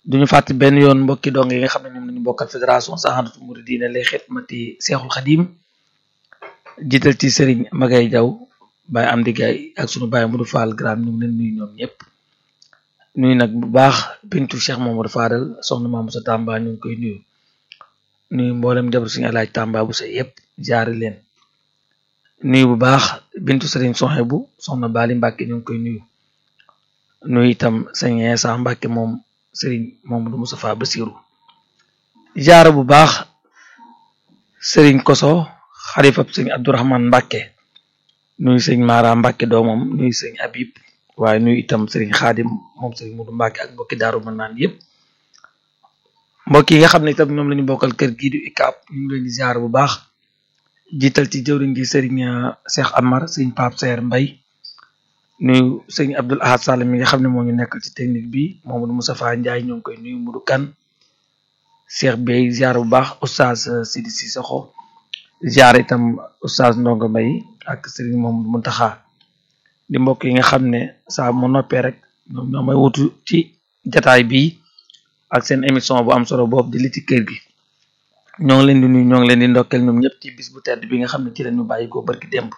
duñu fàtte benn yoon mbokki dong yi nga xam ne ñoom lañu bokkal fédération Sahadatou Mouridina lay xidmati Seexul Xadim jiital ci Serigne Magay Jaw Baye Amdi Gay ak sunu Baye Modou Fall Gram ñu ngi leen nuyu ñoom ñëpp nuyu nag bu baax bintu Cheikh Mamadou Fadal soxna Mamadou sa Tamba ñu ngi koy nuyu nuyu mboolem jabar suñu alaaj Tamba bu sa yëpp jaari leen nuyu bu baax bintu Serigne Soxe bu soxna Bali Mbàkke ñu ngi koy nuyu nuyu itam sëñ Insa Mbàkke moom Serigne Mamadou Moustapha Bassirou jaara bu baax Serigne Koso xalifab sëñ Abdourahman Mbàkke nuyu sëñ Mara Mbàkke doomam nuyu sëñ Habib waaye nuyu itam Serigne Xaadim moom Serigne Modou Mbàkke ak mbokki daaru mën naan yëpp mbokk yi nga xam ne itam ñoom la ñu bokkal kër gii du ICAP ñu ngi leen di jaar bu baax jiital ci jëwriñ gi Serigne Cheikh Amar sëñ Pape Seer Mbay nuyu sëñ Abdoul Ahad Sall mi nga xam ne moo ñu nekkal ci technique bi Mamadou Moustapha Ndiaye ñoo ngi koy nuyu Mudu Kan Cheikh Bey ziar bu baax oustaz Sidi Sissoko ziar itam oustaz Ndongo Mbay ak Serigne Mamadou Muntaxa di mbokk yi nga xam ne saa mu noppee rek ñoom ñoo may wutu ci jataay bi ak seen émission bu am solo boobu di li ci kër gi ñoo ngi leen di nuyu ñoo ngi leen di ndokkeel ñoom ñëpp ci bis bu tedd bi nga xam ne ci la ñu bàyyi ko barki démb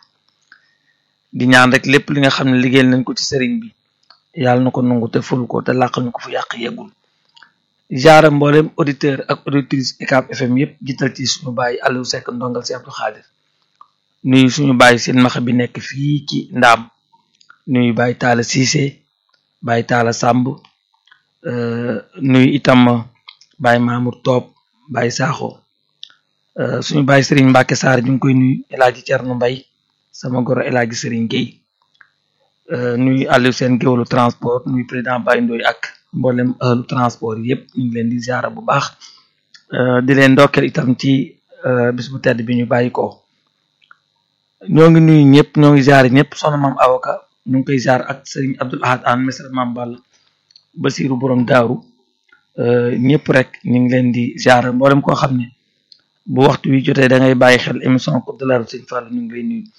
di ñaan rek lépp li nga xam ne liggéeyal nañ ko ci sëriñ bi yàlla na ko nangu te ful ko te làqal ñu ko fu yàq yeggul jaara mboolem auditeur ak auditrice UCAB FM yëpp jiital ci suñu bàyyi Aliou Seck ndongal si Abdou Khadir nuyu suñu bàyyi seen max bi nekk fii ci ndaam nuyu bàyyi taala Cissé bàyyi taala Samb nuyu itam bàyyi Mamour Toob bàyyi Saaxo suñu bàyyi Serigne Mbacke Sarr ñu ngi koy nuyu El Hadji Thierno Mbaye sama goro El Hadji Serigne Gueye nuyu Aliou seen géwlu transport nuyu président Baye Ndoye ak mboolem ëllu transport yëpp ñu ngi leen di ziara bu baax di leen ndokkeel itam ci bis bu tedd bi ñu bàyyi ko ñoo ngi nuyu ñëpp ñoo ngi ziare ñëpp soxna maam avocat ñu ngi koy ziar ak Serigne Abdoul Ahad an mesra maam Ball Basiru borom daaru ñëpp rek ñu ngi leen di ziara mboolem koo xam ne bu waxtu wi jotee da ngay bàyyi xel émission Coupe de la Route Serigne Fall ñu ngi lay nuyu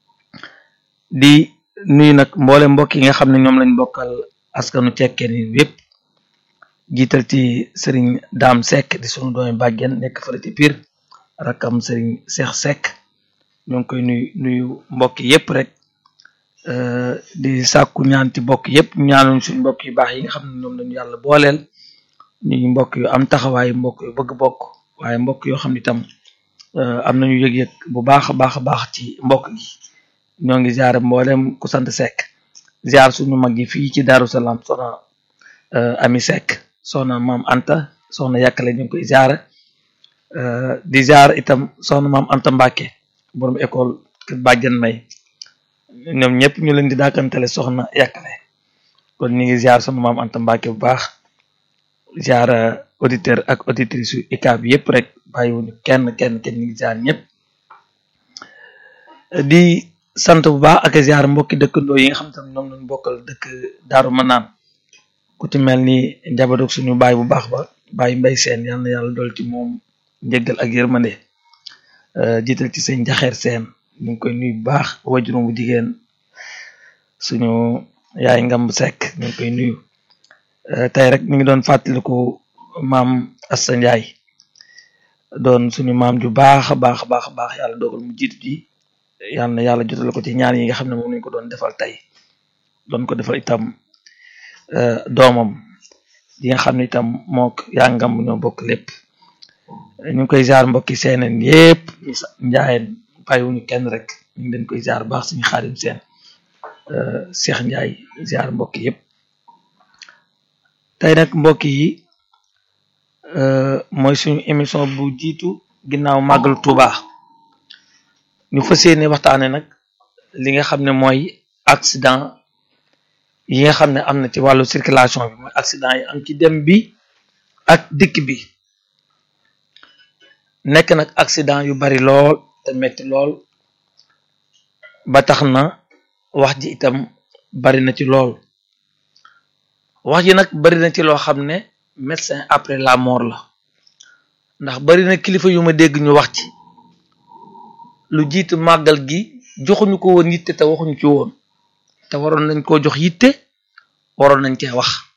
di nuyu nag mboolem mbokk yi nga xam ne ñoom lañ bokkal askanu cekkeen yi yépp jiital ci sëriñ daam Seck di sunu doomi bàjjen nekk fële ci Pire rakkam sëriñ Cheikh Seck ñoo ngi koy nuyu nuyu mbokk yépp rek di sàkku ñaan ci mbokk yépp ñaanuñ suñ mbokk yu baax yi nga xam ne ñoom lañu yàlla booleel ñuy mbokk yu am taxawaay mbokk yu bëgg bokk waaye mbokk yoo xam ne itam am nañu yëg-yëg bu baax a baax a baax ci mbokk gi ñoo ngi ziare mboolem ku sant Seck ziar suñu mag yi fii ci Darou Salaam soxna Ami Seck soxna maam Anta soxna yàkkale ñu ngi koy ziare di ziar itam soxna maam Anta Mbacke borom école kër bàjjan may ñoom ñëpp ñu leen di daakantale soxna yàkkale kon ñu ngi ziar soxna maam Anta Mbacke bu baax ziar auditeur ak auditrice yu UCAB yëpp rek bàyyiwuñu kenn kenn kenn ñu ngi ziar ñëpp di sant bu baax ak ziar mbokki dëkkandoo yi nga xam tam ñoom lañ bokkal dëkk daaru manaan ku ci mel ni njaboot ak suñu baay bu baax ba baay mbay seen yal na yàlla dool ci moom njëggal ak yërmande jiital ci seen jaxeer seen ñu ngi koy nuyu bu baax wajurum bu jigéen suñu yaay ngamb sekk ñu ngi koy nuyu tey rek mi ngi doon fàttaliku maam Assa Njaay doon suñu maam ju baax a baax a baax a baax yàlla dogal mu jiitu ji yàlla na yàlla jotal ko ci ñaan yi nga xam ne moom lañ ko doon defal tey doon ko defal itam doomam yi nga xam ne itam mook yaa ngam ñoo bokk lépp ñu ngi koy jaar mbokki seeneen yépp njaayeen bàyyiwuñu kenn rek ñu ngi leen koy jaar baax suñu xaadim seen Cheikh Njaay jaar mbokk yépp tey nag mbokk yi mooy suñu émission bu jiitu ginnaaw màggalu Tuuba ñu fas yéene waxtaane nag li nga xam ne mooy accident yi nga xam ne am na ci wàllu circulation bi mooy accident yi am ci dem bi ak dikk bi nekk nag accident yu bari lool te metti lool ba tax na wax ji itam bari na ci lool wax ji nag bari na ci loo xam ne médecin après la mort la ndax bari na kilifa yu ma dégg ñu wax ci lu jiitu màggal gi joxuñu ko woon yitte te waxuñu ci woon te waroon nañ koo jox yitte waroon nañ cee wax